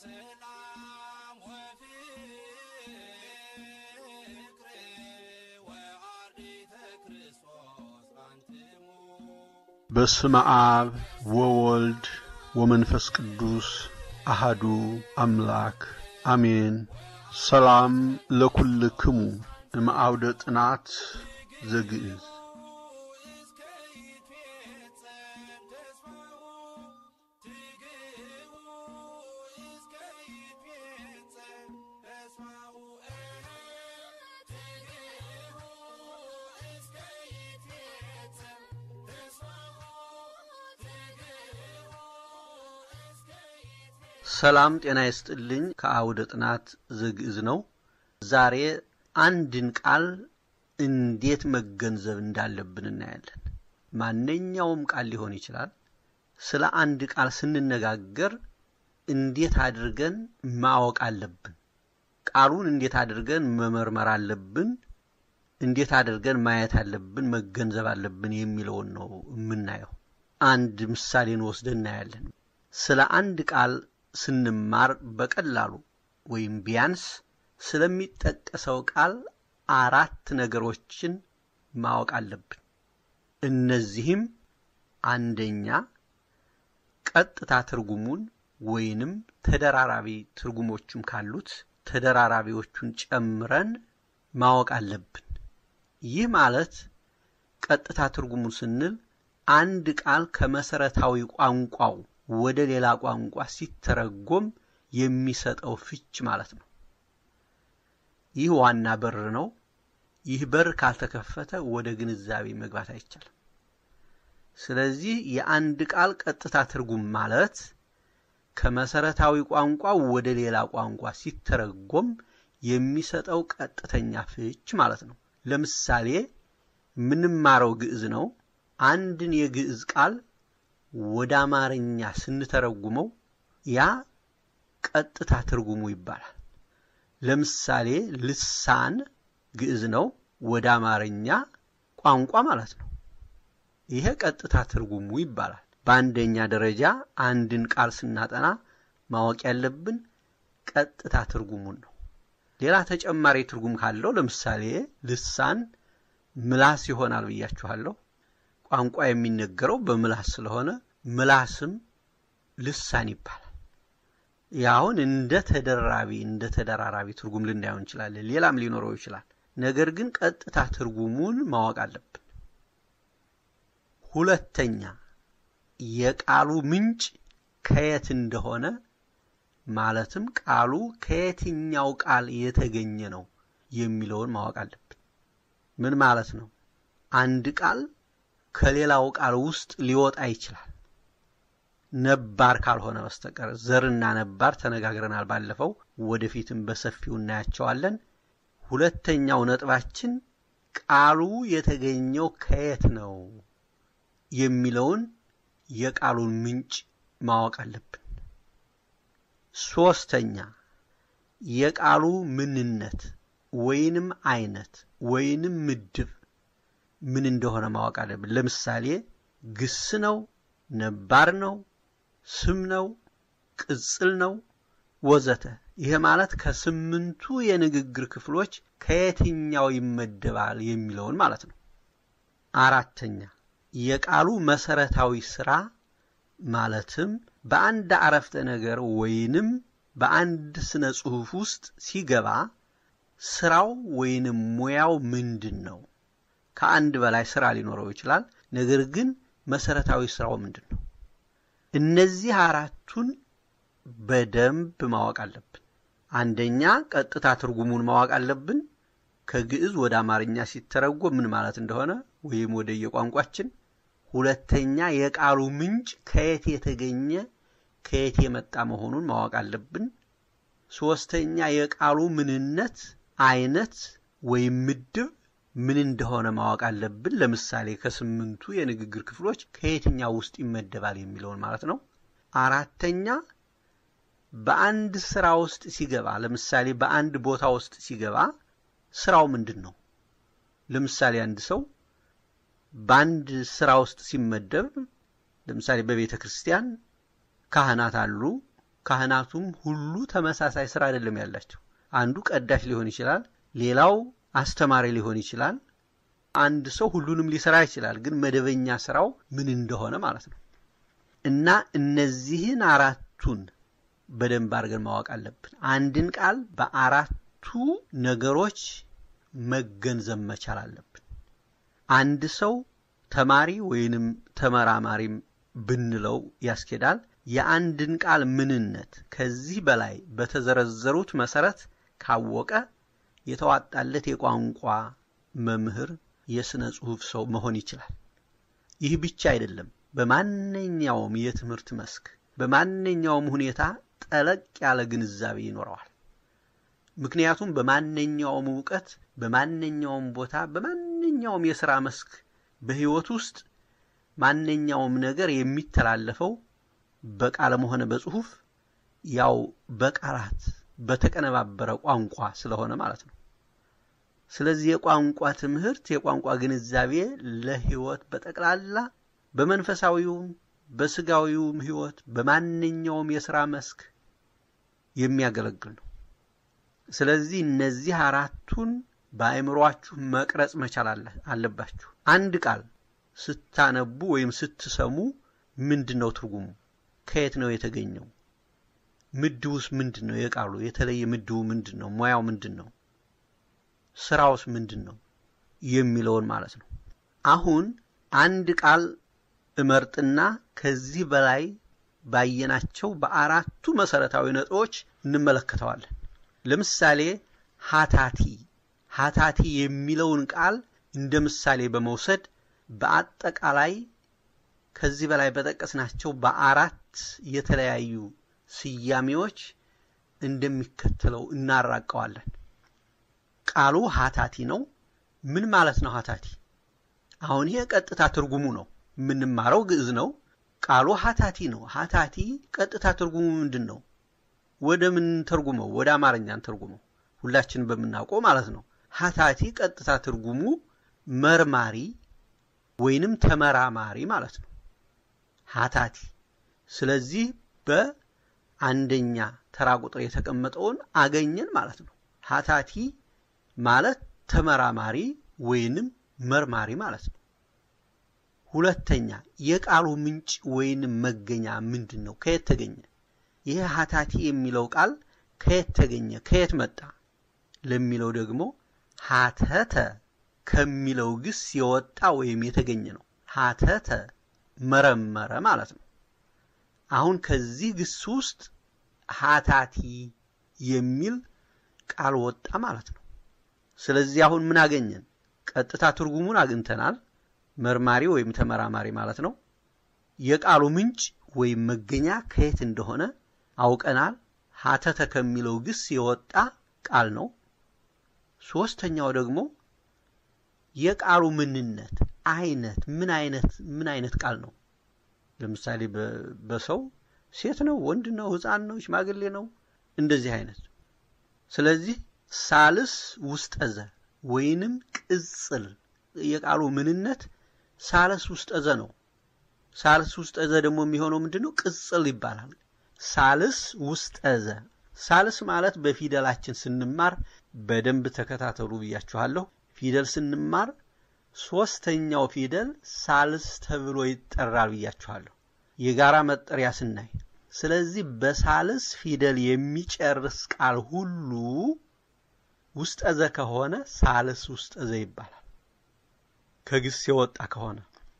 ሰላም ወፍቅር ወአርዲተ ክርስቶስ አንትሙ በስመ አብ ወወልድ ወመንፈስ ቅዱስ አሃዱ አምላክ አሜን። ሰላም ለኩልክሙ እምአውደ ጥናት ዘግዕዝ እስከ ይትፌጸም ተስፋሁ ትግህቡ እስከ ይትፌጸም ተስፋሁ ትግህቡ እስከ ይትፌጸም ተስፋሁ ትግህቡ እስከ ይትፌጸም ሰላም ጤና ይስጥልኝ። ከአውደ ጥናት ዘግዕዝ ነው። ዛሬ አንድን ቃል እንዴት መገንዘብ እንዳለብን እናያለን። ማንኛውም ቃል ሊሆን ይችላል። ስለ አንድ ቃል ስንነጋገር እንዴት አድርገን ማወቅ አለብን? ቃሉን እንዴት አድርገን መመርመር አለብን? እንዴት አድርገን ማየት አለብን፣ መገንዘብ አለብን የሚለውን ነው የምናየው። አንድ ምሳሌን ወስደን እናያለን። ስለ አንድ ቃል ስንማር በቀላሉ ወይም ቢያንስ ስለሚጠቀሰው ቃል አራት ነገሮችን ማወቅ አለብን። እነዚህም አንደኛ ቀጥታ ትርጉሙን ወይንም ተደራራቢ ትርጉሞችም ካሉት ተደራራቢዎቹን ጨምረን ማወቅ አለብን። ይህ ማለት ቀጥታ ትርጉሙን ስንል አንድ ቃል ከመሰረታዊ ቋንቋው ወደ ሌላ ቋንቋ ሲተረጎም የሚሰጠው ፍች ማለት ነው። ይህ ዋና በር ነው። ይህ በር ካልተከፈተ ወደ ግንዛቤ መግባት አይቻልም። ስለዚህ የአንድ ቃል ቀጥታ ትርጉም ማለት ከመሰረታዊ ቋንቋ ወደ ሌላ ቋንቋ ሲተረጎም የሚሰጠው ቀጥተኛ ፍች ማለት ነው። ለምሳሌ የምንማረው ግዕዝ ነው። አንድን የግዕዝ ቃል ወደ አማርኛ ስንተረጉመው ያ ቀጥታ ትርጉሙ ይባላል። ለምሳሌ ልሳን ግዕዝ ነው፣ ወደ አማርኛ ቋንቋ ማለት ነው። ይሄ ቀጥታ ትርጉሙ ይባላል። በአንደኛ ደረጃ አንድን ቃል ስናጠና ማወቅ ያለብን ቀጥታ ትርጉሙን ነው። ሌላ ተጨማሪ ትርጉም ካለው ለምሳሌ ልሳን ምላስ ይሆናል ብያችኋለሁ። ቋንቋ የሚነገረው በምላስ ስለሆነ ምላስም ልሳን ይባላል። ያሁን እንደ ተደራራቢ እንደ ተደራራቢ ትርጉም ልናየው እንችላለን። ሌላም ሊኖረው ይችላል። ነገር ግን ቀጥታ ትርጉሙን ማወቅ አለብን። ሁለተኛ የቃሉ ምንጭ ከየት እንደሆነ ማለትም ቃሉ ከየትኛው ቃል የተገኘ ነው የሚለውን ማወቅ አለብን። ምን ማለት ነው? አንድ ቃል ከሌላው ቃል ውስጥ ሊወጣ ይችላል ነባር ካልሆነ በስተቀር ዘርና ነባር ተነጋግረናል ባለፈው፣ ወደፊትም በሰፊው እናያቸዋለን። ሁለተኛው ነጥባችን ቃሉ የተገኘው ከየት ነው የሚለውን የቃሉን ምንጭ ማወቅ አለብን። ሶስተኛ የቃሉ ምንነት ወይንም አይነት ወይንም ምድብ ምን እንደሆነ ማወቅ አለብን። ለምሳሌ ግስ ነው፣ ነባር ነው፣ ስም ነው፣ ቅጽል ነው ወዘተ። ይሄ ማለት ከስምንቱ የንግግር ክፍሎች ከየትኛው ይመደባል የሚለውን ማለት ነው። አራተኛ የቃሉ መሰረታዊ ስራ ማለትም በአንድ አረፍተ ነገር ወይንም በአንድ ስነ ጽሑፍ ውስጥ ሲገባ ስራው ወይንም ሙያው ምንድን ነው? ከአንድ በላይ ስራ ሊኖረው ይችላል። ነገር ግን መሰረታዊ ስራው ምንድን ነው? እነዚህ አራቱን በደንብ ማወቅ አለብን። አንደኛ ቀጥታ ትርጉሙን ማወቅ አለብን። ከግዕዝ ወደ አማርኛ ሲተረጎም ምን ማለት እንደሆነ ወይም ወደ የቋንቋችን። ሁለተኛ የቃሉ ምንጭ ከየት የተገኘ ከየት የመጣ መሆኑን ማወቅ አለብን። ሶስተኛ የቃሉ ምንነት፣ አይነት ወይም ምድብ ምን እንደሆነ ማወቅ አለብን። ለምሳሌ ከስምንቱ የንግግር ክፍሎች ከየትኛው ውስጥ ይመደባል የሚለውን ማለት ነው። አራተኛ በአንድ ስራ ውስጥ ሲገባ፣ ለምሳሌ በአንድ ቦታ ውስጥ ሲገባ ስራው ምንድን ነው? ለምሳሌ አንድ ሰው በአንድ ስራ ውስጥ ሲመደብ ለምሳሌ በቤተ ክርስቲያን ካህናት አሉ፣ ካህናቱም ሁሉ ተመሳሳይ ስራ አይደለም ያላቸው። አንዱ ቀዳሽ ሊሆን ይችላል፣ ሌላው አስተማሪ ሊሆን ይችላል። አንድ ሰው ሁሉንም ሊሰራ ይችላል፣ ግን መደበኛ ስራው ምን እንደሆነ ማለት ነው። እና እነዚህን አራቱን በደንብ አድርገን ማወቅ አለብን። አንድን ቃል በአራቱ ነገሮች መገንዘብ መቻል አለብን። አንድ ሰው ተማሪ ወይንም ተመራማሪም ብንለው ያስኬዳል። የአንድን ቃል ምንነት ከዚህ በላይ በተዘረዘሩት መሰረት ካወቀ የተዋጣለት የቋንቋ መምህር፣ የሥነ ጽሑፍ ሰው መሆን ይችላል። ይህ ብቻ አይደለም። በማንኛውም የትምህርት መስክ በማንኛውም ሁኔታ ጠለቅ ያለ ግንዛቤ ይኖረዋል። ምክንያቱም በማንኛውም እውቀት፣ በማንኛውም ቦታ፣ በማንኛውም የሥራ መስክ በሕይወት ውስጥ ማንኛውም ነገር የሚተላለፈው በቃልም ሆነ በጽሑፍ ያው በቃላት በተቀነባበረ ቋንቋ ስለሆነ ማለት ነው። ስለዚህ የቋንቋ ትምህርት የቋንቋ ግንዛቤ ለሕይወት በጠቅላላ በመንፈሳዊውም በስጋዊውም ሕይወት በማንኛውም የሥራ መስክ የሚያገለግል ነው። ስለዚህ እነዚህ አራቱን በአእምሯችሁ መቅረጽ መቻል አለባችሁ። አንድ ቃል ስታነቡ ወይም ስትሰሙ ምንድን ነው ትርጉሙ? ከየት ነው የተገኘው? ምድቡስ ምንድን ነው? የቃሉ የተለየ ምድቡ ምንድን ነው? ሙያው ምንድን ነው? ስራውስ ምንድን ነው? የሚለውን ማለት ነው። አሁን አንድ ቃል እመርጥና ከዚህ በላይ ባየናቸው በአራቱ መሰረታዊ ነጥቦች እንመለከተዋለን። ለምሳሌ ሀታቲ ሀታቲ የሚለውን ቃል እንደ ምሳሌ በመውሰድ በአጠቃላይ ከዚህ በላይ በጠቀስናቸው በአራት የተለያዩ ስያሜዎች እንደሚከተለው እናራቀዋለን። ቃሉ ሀታቲ ነው። ምን ማለት ነው ሀታቲ? አሁን ይሄ ቀጥታ ትርጉሙ ነው። የምንማረው ግዕዝ ነው። ቃሉ ሀታቲ ነው። ሀታቲ ቀጥታ ትርጉሙ ምንድን ነው? ወደ ምን ተርጉመው? ወደ አማርኛን ተርጉመው ሁላችን በምናውቀው ማለት ነው። ሀታቲ ቀጥታ ትርጉሙ መርማሪ ወይንም ተመራማሪ ማለት ነው። ሀታቲ ስለዚህ በአንደኛ ተራ ቁጥር የተቀመጠውን አገኘን ማለት ነው። ሀታቲ ማለት ተመራማሪ ወይንም መርማሪ ማለት ነው። ሁለተኛ የቃሉ ምንጭ ወይንም መገኛ ምንድን ነው? ከየት ተገኘ? ይህ ሀታቲ የሚለው ቃል ከየት ተገኘ? ከየት መጣ? ለሚለው ደግሞ ሀተተ ከሚለው ግስ የወጣ ወይም የተገኘ ነው። ሀተተ መረመረ ማለት ነው። አሁን ከዚህ ግስ ውስጥ ሀታቲ የሚል ቃል ወጣ ማለት ነው። ስለዚህ አሁን ምን አገኘን? ቀጥታ ትርጉሙን አግኝተናል። መርማሪ ወይም ተመራማሪ ማለት ነው። የቃሉ ምንጭ ወይም መገኛ ከየት እንደሆነ አውቀናል። ሀተተ ከሚለው ግስ የወጣ ቃል ነው። ሶስተኛው ደግሞ የቃሉ ምንነት አይነት ምን አይነት ምን አይነት ቃል ነው? ለምሳሌ በሰው ሴት ነው፣ ወንድ ነው፣ ሕፃን ነው፣ ሽማግሌ ነው፣ እንደዚህ አይነት። ስለዚህ ሳልስ ውስጠዘ ወይንም ቅጽል የቃሉ ምንነት ሳልስ ውስጠዘ ነው። ሳልስ ውስጠዘ ደግሞ የሚሆነው ምንድን ነው? ቅጽል ይባላል። ሳልስ ውስጠዘ ሳልስ ማለት በፊደላችን ስንማር በደንብ ተከታተሉ ብያችኋለሁ። ፊደል ስንማር ሶስተኛው ፊደል ሳልስ ተብሎ ይጠራል ብያችኋለሁ፣ የጋራ መጠሪያ ስናይ። ስለዚህ በሳልስ ፊደል የሚጨርስ ቃል ሁሉ ውስጠዘ ከሆነ ሳልስ ውስጠዘ ይባላል፣ ከግስ የወጣ ከሆነ።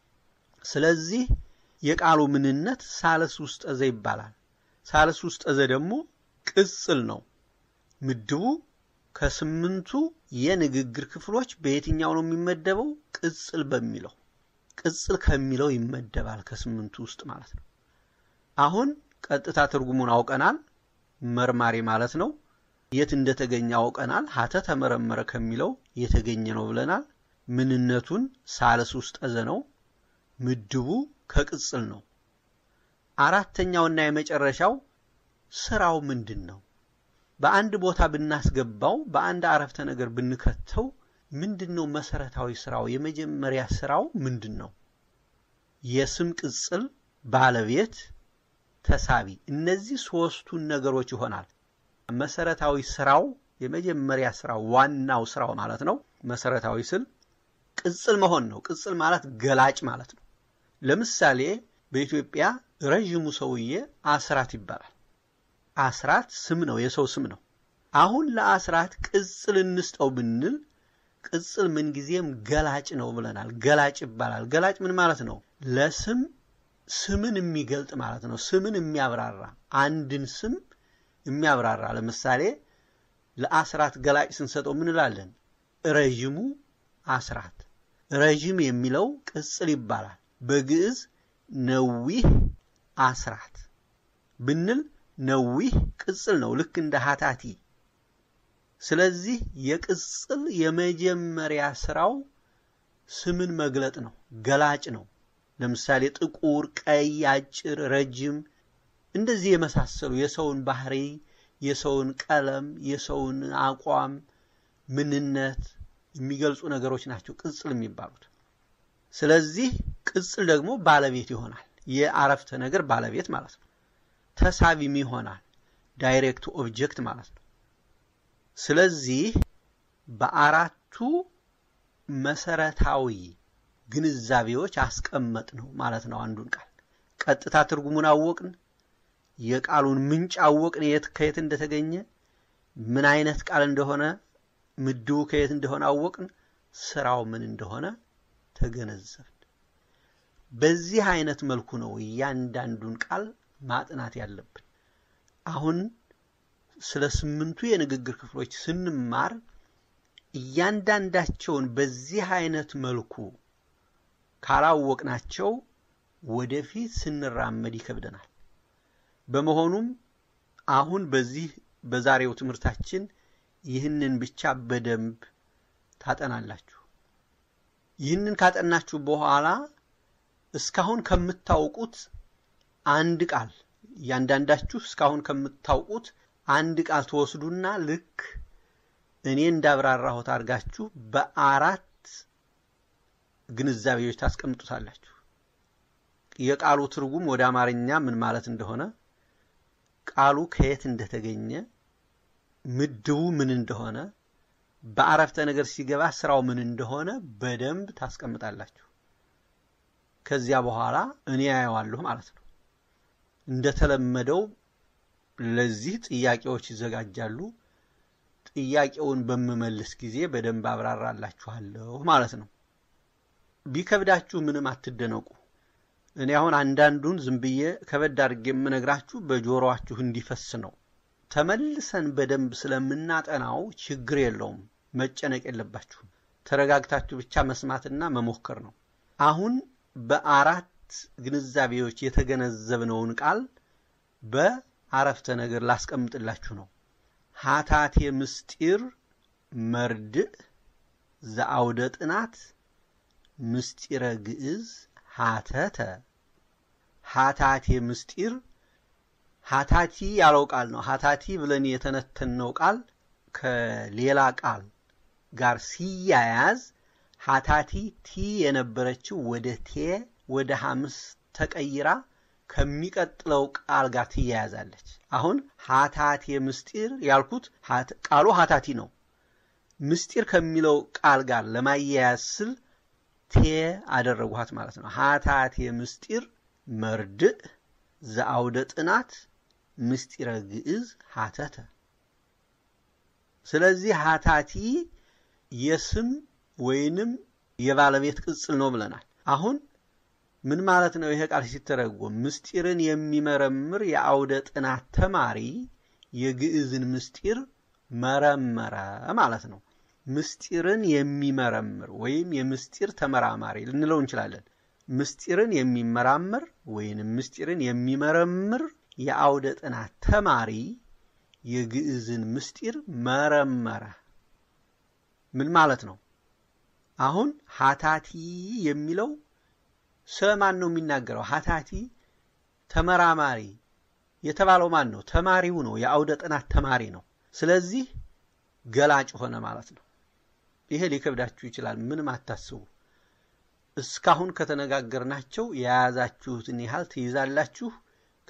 ስለዚህ የቃሉ ምንነት ሳልስ ውስጠዘ ይባላል። ሳልስ ውስጠዘ ደግሞ ቅጽል ነው። ምድቡ ከስምንቱ የንግግር ክፍሎች በየትኛው ነው የሚመደበው? ቅጽል በሚለው ቅጽል ከሚለው ይመደባል ከስምንቱ ውስጥ ማለት ነው። አሁን ቀጥታ ትርጉሙን አውቀናል። መርማሪ ማለት ነው። የት እንደተገኘ አውቀናል። ሀተ ተመረመረ ከሚለው የተገኘ ነው ብለናል። ምንነቱን ሳልስ ውስጠዘ ነው። ምድቡ ከቅጽል ነው። አራተኛውና የመጨረሻው ስራው ምንድን ነው? በአንድ ቦታ ብናስገባው በአንድ አረፍተ ነገር ብንከተው ምንድን ነው መሰረታዊ ስራው? የመጀመሪያ ስራው ምንድን ነው? የስም ቅጽል ባለቤት ተሳቢ። እነዚህ ሶስቱን ነገሮች ይሆናል። መሰረታዊ ስራው የመጀመሪያ ስራው ዋናው ስራው ማለት ነው። መሰረታዊ ስል ቅጽል መሆን ነው። ቅጽል ማለት ገላጭ ማለት ነው። ለምሳሌ በኢትዮጵያ ረዥሙ ሰውዬ አስራት ይባላል። አስራት ስም ነው፣ የሰው ስም ነው። አሁን ለአስራት ቅጽል እንስጠው ብንል ቅጽል ምንጊዜም ገላጭ ነው ብለናል። ገላጭ ይባላል። ገላጭ ምን ማለት ነው? ለስም ስምን የሚገልጥ ማለት ነው። ስምን የሚያብራራ አንድን ስም የሚያብራራ ለምሳሌ ለአስራት ገላጭ ስንሰጠው ምን እንላለን? ረዥሙ አስራት። ረዥም የሚለው ቅጽል ይባላል። በግዕዝ ነዊህ አስራት ብንል ነዊህ ቅጽል ነው፣ ልክ እንደ ሀታቲ። ስለዚህ የቅጽል የመጀመሪያ ስራው ስምን መግለጥ ነው፣ ገላጭ ነው። ለምሳሌ ጥቁር፣ ቀይ፣ አጭር፣ ረጅም እንደዚህ የመሳሰሉ የሰውን ባህሪ፣ የሰውን ቀለም፣ የሰውን አቋም፣ ምንነት የሚገልጹ ነገሮች ናቸው ቅጽል የሚባሉት። ስለዚህ ቅጽል ደግሞ ባለቤት ይሆናል፣ የአረፍተ ነገር ባለቤት ማለት ነው። ተሳቢም ይሆናል፣ ዳይሬክት ኦብጀክት ማለት ነው። ስለዚህ በአራቱ መሰረታዊ ግንዛቤዎች አስቀመጥ ነው ማለት ነው። አንዱን ቃል ቀጥታ ትርጉሙን አወቅን፣ የቃሉን ምንጭ አወቅን፣ የት ከየት እንደተገኘ ምን አይነት ቃል እንደሆነ ምድቡ ከየት እንደሆነ አወቅን፣ ስራው ምን እንደሆነ ተገነዘብን። በዚህ አይነት መልኩ ነው እያንዳንዱን ቃል ማጥናት ያለብን። አሁን ስለ ስምንቱ የንግግር ክፍሎች ስንማር እያንዳንዳቸውን በዚህ አይነት መልኩ ካላወቅናቸው ወደፊት ስንራመድ ይከብደናል። በመሆኑም አሁን በዚህ በዛሬው ትምህርታችን ይህንን ብቻ በደንብ ታጠናላችሁ። ይህንን ካጠናችሁ በኋላ እስካሁን ከምታውቁት አንድ ቃል እያንዳንዳችሁ እስካሁን ከምታውቁት አንድ ቃል ትወስዱና ልክ እኔ እንዳብራራሁት አድርጋችሁ በአራት ግንዛቤዎች ታስቀምጡታላችሁ። የቃሉ ትርጉም ወደ አማርኛ ምን ማለት እንደሆነ፣ ቃሉ ከየት እንደተገኘ፣ ምድቡ ምን እንደሆነ፣ በአረፍተ ነገር ሲገባ ስራው ምን እንደሆነ በደንብ ታስቀምጣላችሁ። ከዚያ በኋላ እኔ ያየዋለሁ ማለት ነው። እንደተለመደው ለዚህ ጥያቄዎች ይዘጋጃሉ። ጥያቄውን በምመልስ ጊዜ በደንብ አብራራላችኋለሁ ማለት ነው። ቢከብዳችሁ ምንም አትደነቁ። እኔ አሁን አንዳንዱን ዝም ብዬ ከበድ አድርጌ የምነግራችሁ በጆሮአችሁ እንዲፈስ ነው። ተመልሰን በደንብ ስለምናጠናው ችግር የለውም፣ መጨነቅ የለባችሁም። ተረጋግታችሁ ብቻ መስማትና መሞከር ነው። አሁን በአራት ግንዛቤዎች የተገነዘብነውን ቃል በአረፍተ ነገር ላስቀምጥላችሁ ነው። ሀታቴ ምስጢር መርድእ ዘአውደ ጥናት ምስጢረ ግዕዝ ሀተተ ሀታቴ ምስጢር ሀታቲ ያለው ቃል ነው። ሀታቲ ብለን የተነተነው ቃል ከሌላ ቃል ጋር ሲያያዝ ሀታቲ ቲ የነበረችው ወደ ቴ ወደ ሐምስ ተቀይራ ከሚቀጥለው ቃል ጋር ትያያዛለች። አሁን ሀታቴ ምስጢር ያልኩት ቃሉ ሀታቲ ነው። ምስጢር ከሚለው ቃል ጋር ለማያያዝ ስል ቴ አደረጉሃት ማለት ነው። ሀታቴ ምስጢር መርድእ ዘአውደ ጥናት ምስጢረ ግዕዝ ሀተተ። ስለዚህ ሀታቲ የስም ወይንም የባለቤት ቅጽል ነው ብለናል። አሁን ምን ማለት ነው? ይሄ ቃል ሲተረጎም ምስጢርን የሚመረምር የአውደ ጥናት ተማሪ የግዕዝን ምስጢር መረመረ ማለት ነው። ምስጢርን የሚመረምር ወይም የምስጢር ተመራማሪ ልንለው እንችላለን። ምስጢርን የሚመራምር ወይንም ምስጢርን የሚመረምር የአውደ ጥናት ተማሪ የግዕዝን ምስጢር መረመረ። ምን ማለት ነው? አሁን ሀታቲ የሚለው ስለ ማን ነው የሚናገረው? ሀታቲ ተመራማሪ የተባለው ማን ነው? ተማሪው ነው። የአውደ ጥናት ተማሪ ነው። ስለዚህ ገላጭ ሆነ ማለት ነው። ይሄ ሊከብዳችሁ ይችላል። ምንም አታስቡ። እስካሁን ከተነጋገርናቸው የያዛችሁትን ያህል ትይዛላችሁ።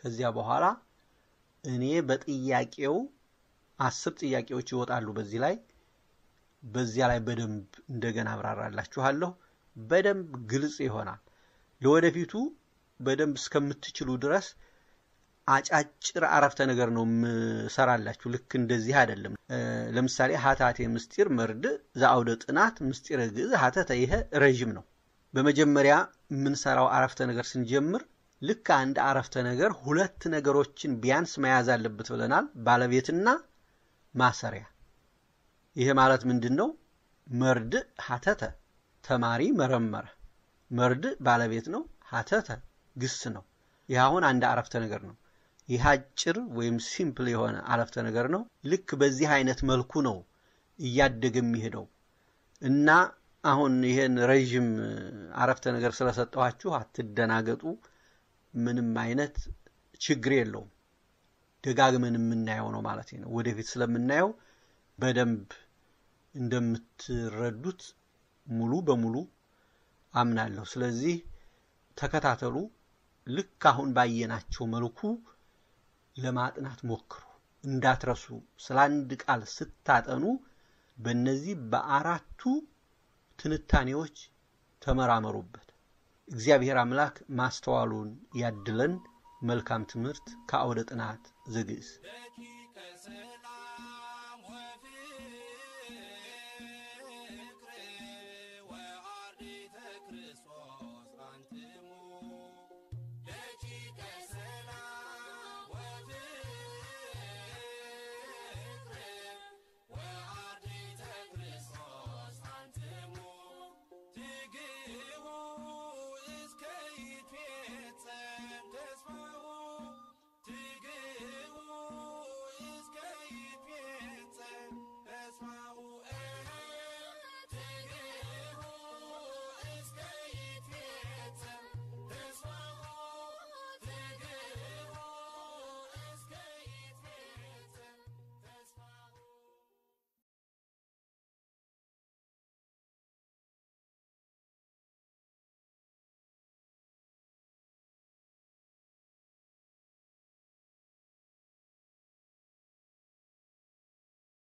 ከዚያ በኋላ እኔ በጥያቄው አስር ጥያቄዎች ይወጣሉ በዚህ ላይ በዚያ ላይ በደንብ እንደገና አብራራላችኋለሁ። በደንብ ግልጽ ይሆናል። ለወደፊቱ በደንብ እስከምትችሉ ድረስ አጫጭር አረፍተ ነገር ነው የምሰራላችሁ። ልክ እንደዚህ አይደለም። ለምሳሌ ሀታቴ ምስጢር መርድእ ዘአውደ ጥናት ምስጢረ ግዕዝ ሀተተ፣ ይሄ ረዥም ነው። በመጀመሪያ የምንሰራው አረፍተ ነገር ስንጀምር ልክ አንድ አረፍተ ነገር ሁለት ነገሮችን ቢያንስ መያዝ አለበት ብለናል። ባለቤትና ማሰሪያ። ይሄ ማለት ምንድን ነው? መርድእ ሀተተ ተማሪ መረመረ። መርድእ ባለቤት ነው። ሀተተ ግስ ነው። ይህ አሁን አንድ አረፍተ ነገር ነው። ይህ አጭር ወይም ሲምፕል የሆነ አረፍተ ነገር ነው። ልክ በዚህ አይነት መልኩ ነው እያደገ የሚሄደው እና አሁን ይሄን ረዥም አረፍተ ነገር ስለሰጠኋችሁ አትደናገጡ። ምንም አይነት ችግር የለውም። ደጋግመን የምናየው ነው ማለት ነው። ወደፊት ስለምናየው በደንብ እንደምትረዱት ሙሉ በሙሉ አምናለሁ። ስለዚህ ተከታተሉ። ልክ አሁን ባየናቸው መልኩ ለማጥናት ሞክሩ። እንዳትረሱ። ስለ አንድ ቃል ስታጠኑ በእነዚህ በአራቱ ትንታኔዎች ተመራመሩበት። እግዚአብሔር አምላክ ማስተዋሉን ያድለን። መልካም ትምህርት ከአውደ ጥናት ዘግዕዝ በኪ